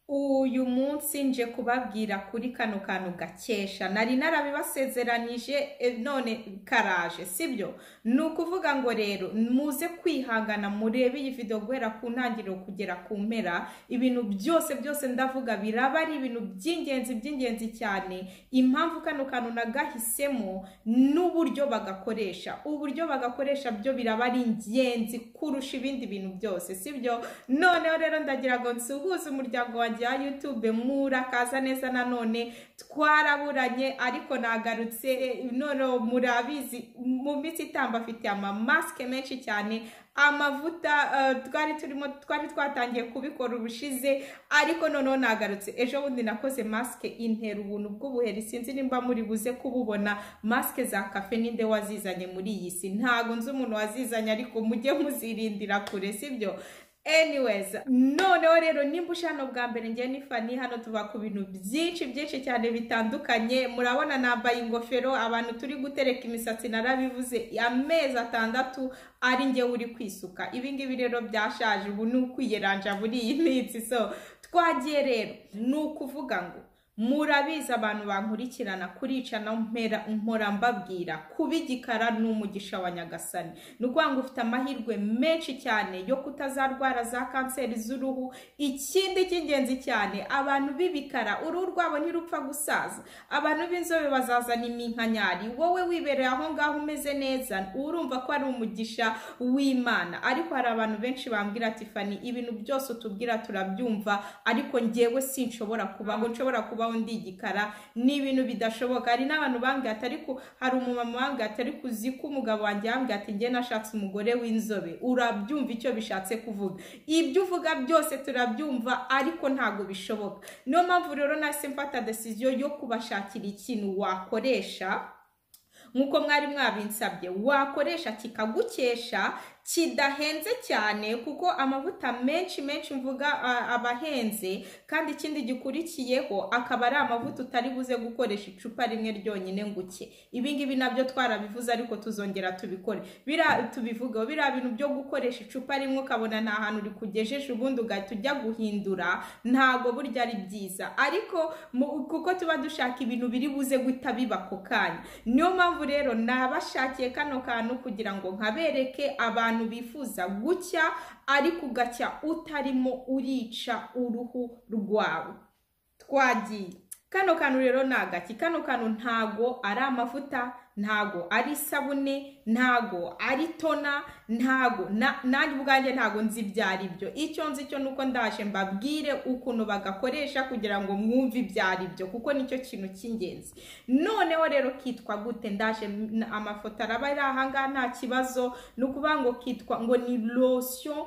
uyu munsi nje kubabwira kuri kano kantu gakesha nari narabibasezeranije e, none karaje sibyo ni ukuvuga ngo rero muze kwihangana murebe iyi video guhera ku ntangiriro kugera ku mpera ibintu byose byose ndavuga biraba ari ibintu by'ingenzi by'ingenzi cyane impamvu kano kantu nagahisemo n'uburyo bagakoresha uburyo bagakoresha byo biraba ari ingenzi kurusha ibindi bintu byose sibyo noneho rero ndagira ngo nsuhuze umuryango wanjye ya YouTube murakaza neza nanone twaraburanye ariko nagarutse noneho murabizi mu minsi itamba afite amamasike menshi cyane amavuta uh, twari turimo twari twatangiye kubikora ubushize ariko noneho nagarutse ejo bundi nakoze masike intera ubuntu bw'ubuheri sinzi nimba muri buze kububona masike za kafe ninde wazizanye muri iyi si ntago nzi umuntu wazizanye ariko mujye muzirindira kure sibyo anyways noneho rero nimba ushe hano bwa mbere ngewe n'ifani hano tuba ku bintu byinshi byinshi cyane bitandukanye murabona nambaye ingofero abantu turi gutereka imisatsi narabivuze amezi atandatu ari ngewe uri kwisuka ibi ngibi rero byashaje ubu ni ukwiyeranja muri iyi minsi so twagiye rero ni ukuvuga ngo murabizi abantu bankurikirana kuricana mpera mpora mbabwira kuba igikara ni umugisha wa nyagasani ni ukuvuga ngo ufite amahirwe menshi cyane yo kutazarwara za kanseri z'uruhu ikindi cy'ingenzi cyane abantu b'ibikara uruhu rwabo ntirupfa gusaza abantu b'inzobe bazazana iminkanyari wowe wibereye aho ngaho umeze neza urumva ko ari umugisha w'imana ariko hari abantu benshi bambwira ati fani ibintu byose utubwira turabyumva ariko ngewe sinshobora kubaho nshobora kuba kubaho ndi igikara ni ibintu bidashoboka hari n'abantu bambwiye ati ariko hari umumama wambwiye ati ariko uzi ko umugabo wanjye yambwiye ati njye nashatse umugore w'inzobe urabyumva icyo bishatse kuvuga ibyo uvuga byose turabyumva ariko ntabwo bishoboka niyo mpamvu rero nahise mfata desiziyo yo kubashakira ikintu wakoresha nk'uko mwari mwabinsabye wakoresha kikagukesha kidahenze cyane kuko amavuta menshi menshi mvuga aba ahenze kandi ikindi gikurikiyeho akaba ari amavuta utari buze gukoresha icupa rimwe ryonyine ngo uke ibi ngibi nabyo twarabivuze ariko tuzongera tubikore tubivugeho biriya bintu byo gukoresha icupa rimwe ukabona nta hantu rikugejeje ubundi ugahita ujya guhindura ntago burya ari byiza ariko kuko tuba dushaka ibintu biri buze guhita biba ako kanya niyo mpamvu rero nabashakiye kano kantu kugira ngo nkabereke abantu abantu bifuza gucya ariko ugacya utarimo urica uruhu rwawe twagiye kano kantu rero ni agaki kano kantu ntago ari amavuta ntago ari isabune ntago ari tona ntago nanjye ubwanjye ntago nzi ibyo ari byo icyo nzi cyo nuko ndaje mbabwire ukuntu bagakoresha kugira ngo mwumve ibyo ari byo kuko nicyo kintu cy'ingenzi noneho rero kitwa gute ndaje amafoto araba ari ahangaha nta kibazo ni ukuvuga ngo kitwa ngo ni lotion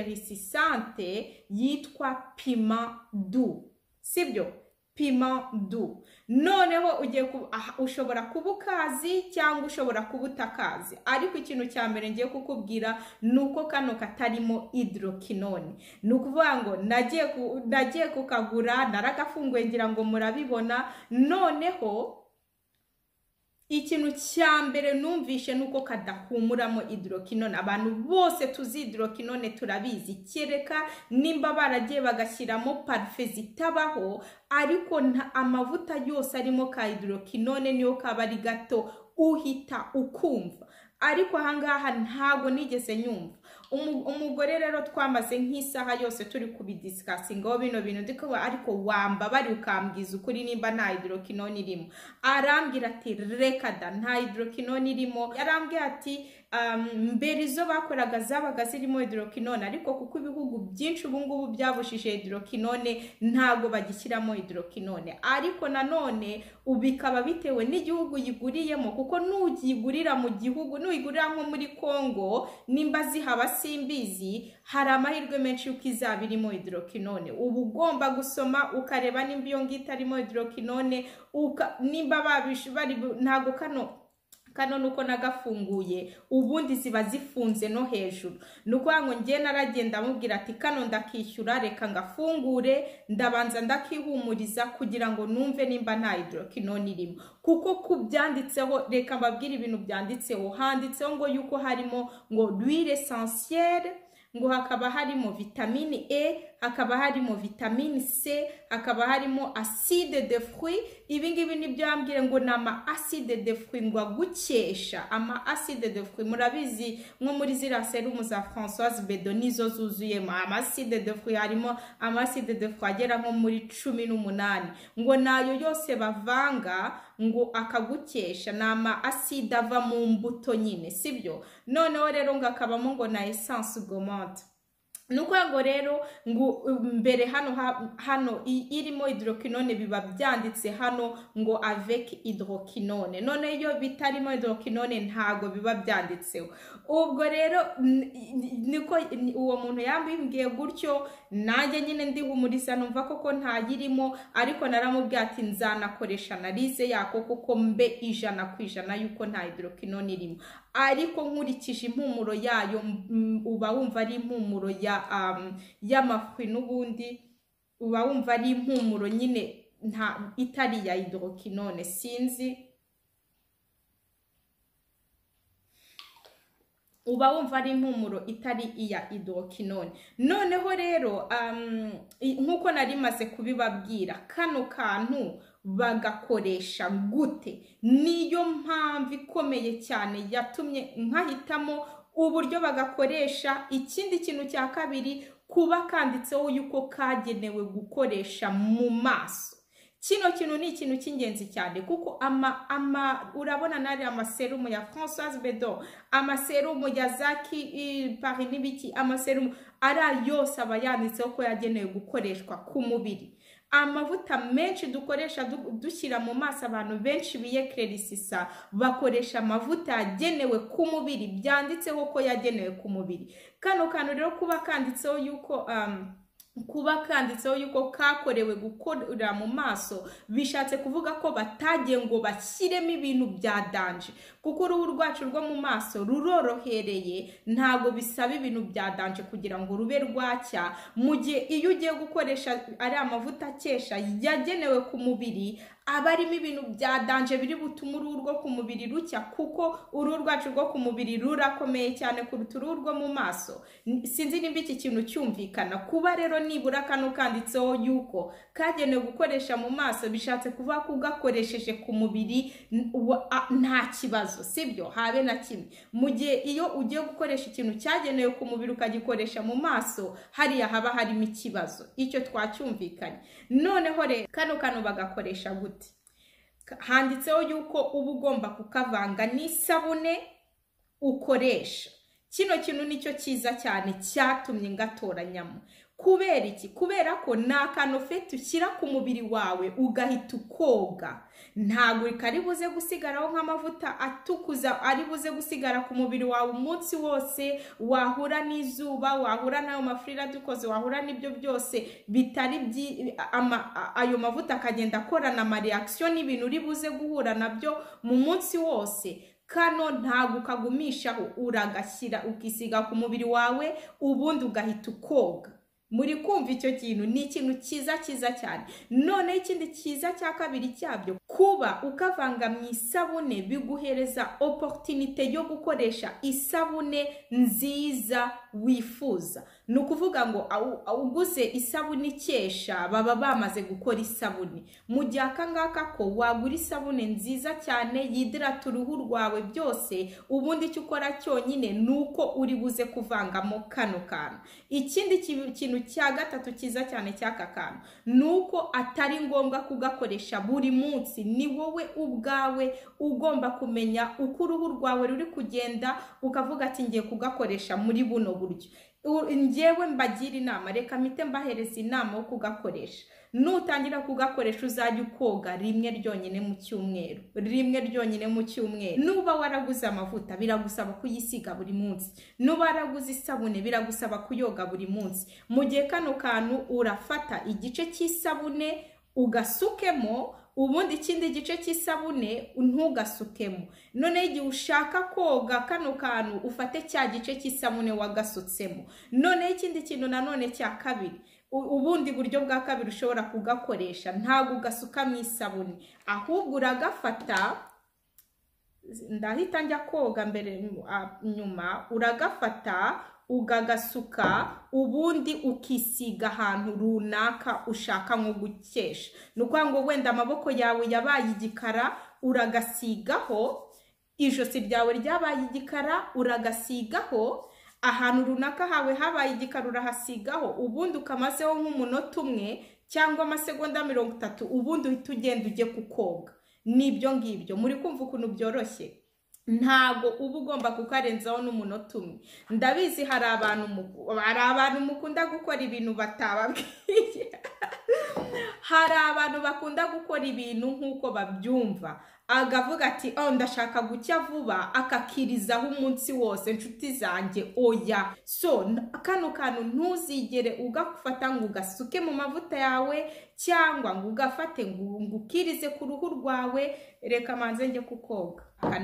eclaircissante yitwa pima du sibyo pima du noneho ugiye ushobora kuba ukazi cyangwa ushobora kuba utakazi ariko ikintu cya mbere ngiye kukubwira ni uko kano katarimo hydroquinone ni ukuvuga ngo nagiye kukagura naragafunguye ngira ngo murabibona noneho ikintu cya mbere numvishe ni uko kadahumuramo hydroquinone abantu bose tuzi hydroquinone turabizi kereka nimba baragiye bagashyiramo parufe zitabaho ariko amavuta yose arimo ka hydroquinone niyo kaba ari gato uhita ukumva ariko ahangaha ntabwo nigeze nyumva umugore rero twamaze nk'isaha yose turi kubidisikasingaho bino bintu ndikuba ariko wambabari ukambwiza ukuri nimba nta hydroquinone irimo arambwira ati reka da nta hydroquinone irimo yarambwira ati mbere izo bakoraga zabaga zirimo hydroquinone ariko kuko ibihugu byinshi ubu ngubu byabujije hydroquinone ntabwo bagishyiramo hydroquinone ariko nanone bikaba bitewe n'igihugu yiguriyemo kuko nugigurira mu gihugu nuyigurira nko muri Congo nimba zihaba simbizi hari amahirwe menshi yuko izaba irimo hydroquinone uba ugomba gusoma ukareba nimba iyo ngita irimo hydroquinone nimba bari ntabwo kano kano nuko nagafunguye ubundi ziba zifunze no hejuru ni ukuvuga ngo ngiye naragenda amubwira ati kano ndakishyura reka ngafungure ndabanza ndakihumuriza kugira ngo numve nimba nta hydroquinone irimo kuko ku byanditseho reka mbabwire ibintu byanditseho handitseho ngo yuko harimo ngo l'huile essentielle ngo hakaba harimo vitamine e hakaba harimo vitamine c hakaba harimo acide de fruit ibi ngibi nibyo yambwira ngo ni ama acide de fruit ngo agukesha ama acide de fruit murabizi nko muri ziriya serumu za francoise bedo nizo zuzuyemo ama acide de fruit harimo ama acide de fruit agera nko muri cumi n'umunani ngo nayo yose bavanga ngo akagukesha ni ama acide ava mu mbuto nyine sibyo noneho rero ngo akabamo ngo na essence gomante ni ukuvuga ngo rero ngo mbere hano hano irimo hidrokinone biba byanditse hano ngo avec hidrokinone none iyo bitarimo hidrokinone ntago biba byanditseho ubwo rero niko uwo muntu yambwiye gutyo nanjye nyine ndihumuriza numva koko ntayirimo ariko naramubwiye ati nzanakoresha analize yako kuko mbe ijana ku ijana yuko nta hidrokinone irimo ariko nkurikije impumuro yayo uba wumva ari impumuro y'amafi n'ubundi uba wumva ari impumuro nyine itari iya hidrokinone sinzi uba wumva ari impumuro itari iya hidrokinone noneho rero nk'uko nari maze kubibabwira kano kantu bagakoresha gute niyo mpamvu ikomeye cyane yatumye nkahitamo uburyo bagakoresha ikindi kintu cya kabiri kuba kanditseho yuko kagenewe gukoresha mu maso kino kintu ni ikintu cy'ingenzi cyane kuko ama ama urabona nari amaserumu ya francoise bedo amaserumu ya zaki pari n'ibiki amaserumu ari yose aba yanditseho ko yagenewe gukoreshwa ku mubiri amavuta menshi dukoresha dushyira mu maso abantu benshi biyekerisisa bakoresha amavuta yagenewe ku mubiri byanditseho ko yagenewe ku mubiri kano kantu rero kuba kanditseho yuko kuba kanditseho yuko kakorewe gukorera mu maso bishatse kuvuga ko batagiye ngo bashyiremo ibintu bya danje kuko uruhu rwacu rwo mu maso rurorohereye ntabwo bisaba ibintu bya danje kugira ngo rube rwacya mu gihe iyo ugiye gukoresha ari amavuta akesha yagenewe ku mubiri aba arimo ibintu bya danje biri butume uruhu rwo ku mubiri rucya kuko uruhu rwacu rwo ku mubiri rurakomeye cyane kuruta uruhu rwo mu maso sinzi nimba iki kintu cyumvikana kuba rero nibura kano kanditseho yuko kagenewe gukoresha mu maso bishatse kuvuga ko ugakoresheje ku mubiri nta kibazo sibyo habe na kimwe mu gihe iyo ugiye gukoresha ikintu cyagenewe ku mubiri ukagikoresha mu maso hariya haba harimo ikibazo icyo twacyumvikanye noneho rero kano kano bagakoresha gute handitseho yuko uba ugomba kukavanga n'isabune ukoresha kino kintu nicyo cyiza cyane cyatumye ngatoranyamo kubera iki kubera ko ni akanofe ushyira ku mubiri wawe ugahita ukoga ntabwo kari buze gusigaraho nk'amavuta atukuza ari buze gusigara ku mubiri wawe umunsi wose wahura n'izuba wahura n'ayo mafurire adukoze wahura n'ibyo byose bitari ayo mavuta akagenda akorana amariyakisiyo n'ibintu uri buze guhura nabyo mu munsi wose kano ntabwo ukagumishaho uragashyira ukisiga ku mubiri wawe ubundi ugahita ukoga muri kumva icyo kintu ni ikintu cyiza cyiza cyane noneho ikindi cyiza cya kabiri cyabyo kuba ukavanga mu isabune biguhereza oporutinite yo gukoresha isabune nziza wifuza ni ukuvuga ngo uguze isabune ikesha baba bamaze gukora isabune mu gihe aka ngaka ko wagura isabune nziza cyane yidirata uruhu rwawe byose ubundi icyo ukora cyonyine ni uko uri buze kuvangamo kano kantu ikindi kintu cya gatatu cyiza cyane cy'aka kantu ni uko atari ngombwa kugakoresha buri munsi ni wowe ubwawe ugomba kumenya uko uruhu rwawe ruri kugenda ukavuga ati ngiye kugakoresha muri buno buryo ngewe mbagira inama reka mpite mbahereza inama yo kugakoresha nutangira kugakoresha uzajya ukoga rimwe ryonyine mu cyumweru rimwe ryonyine mu cyumweru nuba waraguze amavuta biragusaba kuyisiga buri munsi nuba waraguze isabune biragusaba kuyoga buri munsi mu gihe kano kantu urafata igice cy'isabune ugasukemo ubundi ikindi gice cy'isabune ntugasukemo noneho igihe ushaka koga kano kantu ufate cya gice cy'isabune wagasutsemo noneho ikindi kintu nanone cya kabiri ubundi buryo bwa kabiri ushobora kugakoresha ntabwo ugasuka mu isabune ahubwo uragafata ndahita njya koga mbere nyuma uragafata ugagasuka ubundi ukisiga ahantu runaka ushaka nko gukesha ni ukuvuga ngo wenda amaboko yawe yabaye igikara uragasigaho ijosi ryawe ryabaye igikara uragasigaho ahantu runaka hawe habaye igikara urahasigaho ubundi ukamazeho nk'umunota umwe cyangwa amasegonda mirongo itatu ubundi uhita ugenda ujye kukoga n'ibyo ngibyo muri kumva ukuntu byoroshye ntabwo uba ugomba kukarenzaho n'umunota umwe ndabizi hari abantu hari abantu mukunda gukora ibintu batababwiye hari abantu bakunda gukora ibintu nk'uko babyumva agavuga ati oh ndashaka gucya vuba akakirizaho umunsi wose inshuti zanjye oya so kano kantu ntuzigere ugafata ngo ugasuke mu mavuta yawe cyangwa ngo ugafate ngo ukirize ku ruhu rwawe reka manze njye kukoga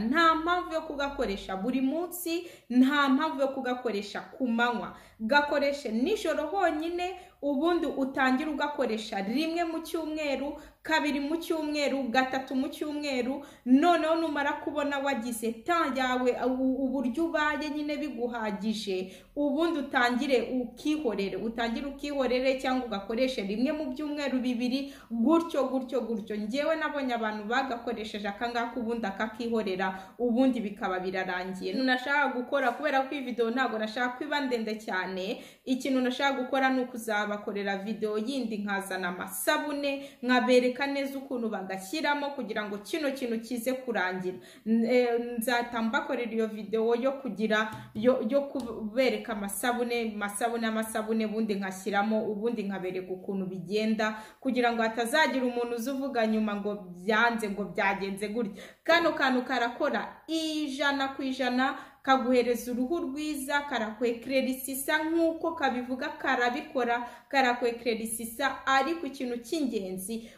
nta mpamvu yo kugakoresha buri munsi nta mpamvu yo kugakoresha ku manywa gakoreshe nijoro honyine ubundi utangire ugakoresha rimwe mu cyumweru kabiri mu cyumweru gatatu mu cyumweru noneho numara kubona wagize ta yawe uburyo ubaye nyine biguhagije ubundi utangire ukihorere utangire ukihorere cyangwa ugakoreshe rimwe mu byumweru bibiri gutyo gutyo gutyo ngewe nabonye abantu bagakoresheje akangaka ubundi akakihorera ubundi bikaba birarangiye nashaka gukora kubera ko iyi videwo ntabwo nashaka ko iba ndende cyane ikintu nashaka gukora ni ukuzabakorera videwo yindi nkazana amasabune nkabereka neza ukuntu bagashyiramo kugira ngo kino kintu kize kurangira nzahita mbakorera iyo videwo yo kugira yo kubereka amasabune amasabune amasabune ubundi nkashyiramo ubundi nkabereka ukuntu bigenda kugira ngo hatazagira umuntu uza uvuga nyuma ngo byanze ngo byagenze gutya kano kantu karakora ijana ku ijana kaguhereza uruhu rwiza karakwekererisisa nk'uko kabivuga karabikora karakwekererisisa ariko ikintu cy'ingenzi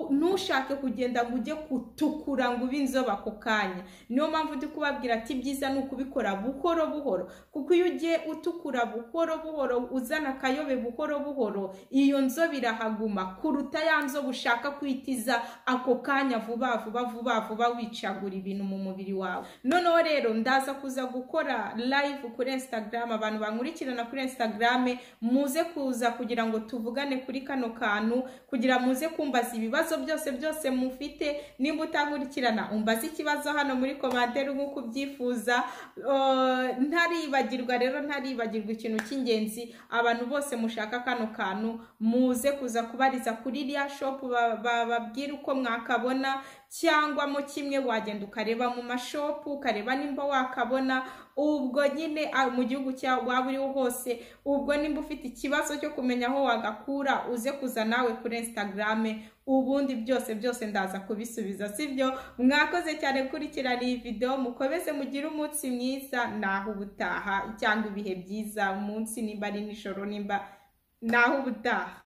ntushake kugenda ngo ujye kutukura ngo ube inzobe ako kanya niyo mpamvu ndi kubabwira ati ibyiza ni ukubikora buhoro buhoro kuko iyo ugiye utukura buhoro buhoro uzana akayobe buhoro buhoro iyo nzobe irahaguma kuruta ya nzobe ushaka kwitiza ako kanya vuba vuba vuba vuba wicagura ibintu mu mubiri wawe noneho rero ndaza kuza gukora live kuri Instagram abantu bankurikirana kuri Instagram muze kuza kugira ngo tuvugane kuri kano kantu kugira muze kumbaza ibibazo byose byose mufite nimba utankurikirana umbaze ikibazo hano muri komantere nk'uko ubyifuza ntaribagirwa rero ntaribagirwa ikintu cy'ingenzi abantu bose mushaka kano kantu muze kuza kubariza kuri iriya shopu bababwira uko mwakabona cyangwa mo kimwe wagenda ukareba mu mashopu ukareba nimba wakabona ubwo nyine mu gihugu cyawe waba uriho hose ubwo nimba ufite ikibazo cyo kumenya aho wagakura uze kuza nawe kuri Instagram ubundi byose byose ndaza kubisubiza sibyo mwakoze cyane kurikirana iyi videwo mukomeze mugire umunsi mwiza naho ubutaha cyangwa ibihe byiza umunsi nimba ari nijoro nimba naho ubutaha